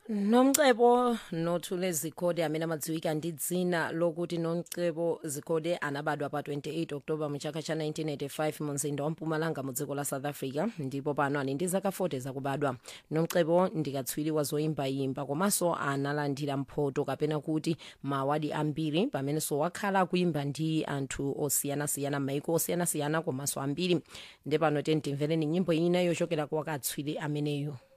nomcebo nothule zikhode amene amadziwika ndi dzina lokuti nomcebo zikhode anabadwa pa 28 oktoba mu chaka cha 1985 mu mzinda wa mpumalanga mu dziko la south africa ndipo pano ali ndi zaka 40 zakubadwa nomcebo ndikatswiri wa zoyimbayimba komanso analandira mphoto kapena kuti maawadi ambiri pamenenso wakhala akuyimba ndi anthu osiyanasiyana m'maiko osiyanasiyana komanso ambiri nde pano timvereni nyimbo ina yochokera kwa katswiri ameneyo